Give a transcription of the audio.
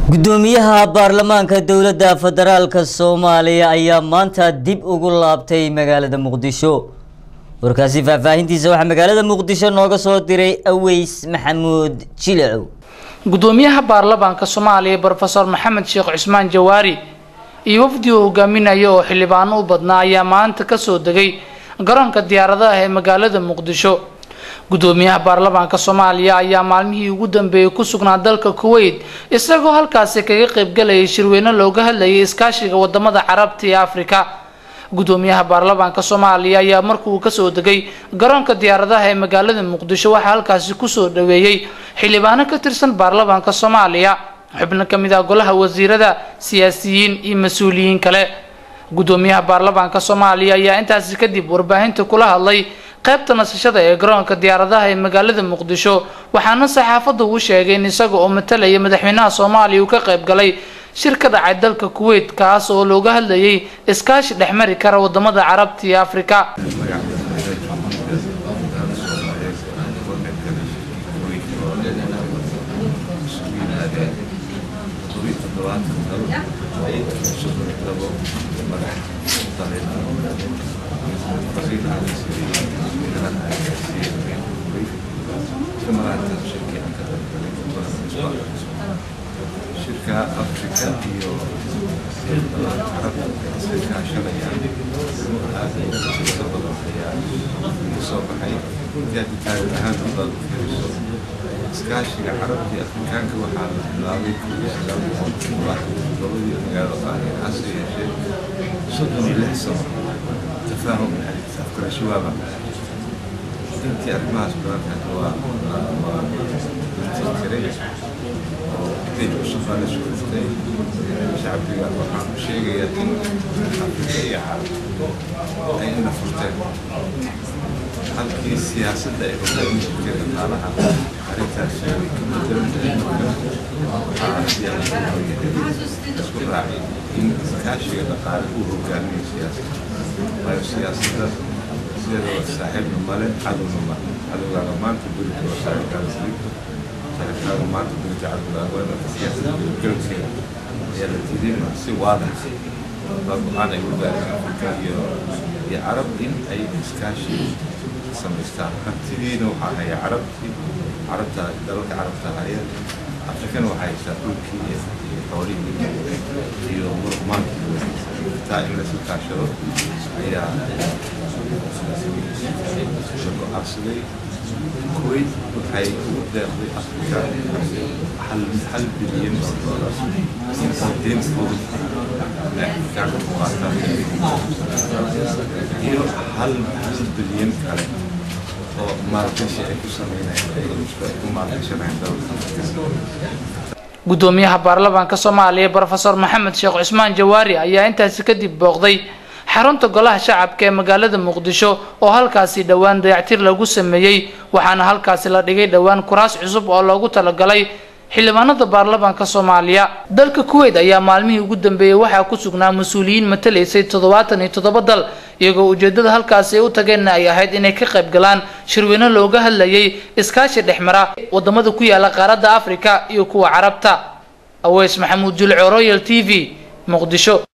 gudoomiyaha baarlamaanka dowladda federaalka soomaaliya ayaa maanta dib ugu laabtay magaalada muqdisho warkaasi faahfaahintiisa waxaa magaalada muqdisho nooga soo diray aweys maxamuud jilacow gudoomiyaha baarlamaanka soomaaliya brofesor maxamed sheekh cusmaan jawaari iyo wafdi uu hogaaminaya oo xildhibaano u badnaa ayaa maanta kasoo degay garoonka diyaaradaha ee magaalada muqdisho gudoomiyaha baarlamaanka soomaaliya ayaa maalmihii ugu dambeeyay ku sugnaa dalka kuwait isagoo halkaasi kaga qaybgalayay shirweyne looga hadlayay iskaashiga wadamada carabta iyo afrika gudoomiyaha baarlamaanka soomaaliya ayaa markuu kasoo degay garoonka diyaaradaha ee magaalada muqdisho waxaa halkaasi kusoo dhaweeyey xildhibaano ka tirsan baarlamaanka soomaaliya xubno kamid ah golaha wasiirada siyaasiyiin iyo mas-uuliyiin kale gudoomiyaha baarlamaanka soomaaliya ayaa intaasi kadib warbaahinta kula hadlay qaybta nasashada ee garoonka diyaaradaha ee magaalada muqdisho waxaana saxaafadda uu sheegay in isaga oo matalaya madaxweynaha soomaaliya uu ka qayb galay shir ka dhacay dalka kuwait kaas oo looga hadlayay iskaashi dhexmari kara wadamada carabta iyo afrika shirka afrika iyo carabta iska kaashanayaan shirka badan ayaa kasoo baxay intaad taariikh ahaan hadaad u fiiriso iskaashiga carabta iyo afrikaanka waxaa la bilaabay kuwii sagaal boqol labadii magaalo qaahir hase yeeshee soddon iyo lix sano tafaahum afkarasho waaba intii arrimahaas badankaas waa waa tiray oo intay cusub baa la socotay shacbiga waxaan u sheegayaa in afrika iyo carab ay ina furteen halkii siyaasadda ay hogaamin jirtay dhaqaalaha arrintaasi way ka bedelan tahay waxaa isku raacay in iskaashiga dhaqaale uu hogaamiyo siyaasadda waayo siyaasadda sideedaba saaxiibna male cadowna ma cadowgaaga maanta berito waa saaxiibkaaga saliibta saaxiibkaaga maanta berito cadowgaaga waa marka siyaasadda galabkeeda ayaa la diiday si waadax baa go-aan ay u gaareen afrika iyo iyo carab in ay iskaashi samaystaan hantidiina waxaa haya carabtii carabta dalalka carabta haya afrikana waxaa haysaa dhulkii iyo xoolihii iyo muruqmaankii taa in lasu kaashado ayaa go-aansaday kuwait waxay ugu deeqday afrika hal hal bilyan oo doolar in sideed fudud ay afrikaanka ku qaataan iyo hal hal bilyan kale oo maalgashi ay ku sameynayaan ay ku maalgashanayaan dalalka gudoomiyaha baarlamaanka soomaaliya brofesor maxamed sheekh cusmaan jawaari ayaa intaasi kadib booqday xarunta golaha shacabka ee magaalada muqdisho oo halkaasi dhowaan dayactir lagu sameeyey waxaana halkaasi la dhigay dhowaan kuraas cusub oo loogu talagalay xildhibaanada baarlamaanka soomaaliya dalka kuwait ayaa maalmihii ugu dambeeyey waxaa ku sugnaa mas-uuliyiin matalaysay toddobaatan iyo toddoba dal iyagoo ujeedada halkaasi ay u tageenna ay ahayd inay ka qayb galaan shirweyne looga hadlayay iskaashi dhexmara wadamada ku yaala qaaradda afrika iyo kuwa carabta aweys maxamuud julco royal t v muqdisho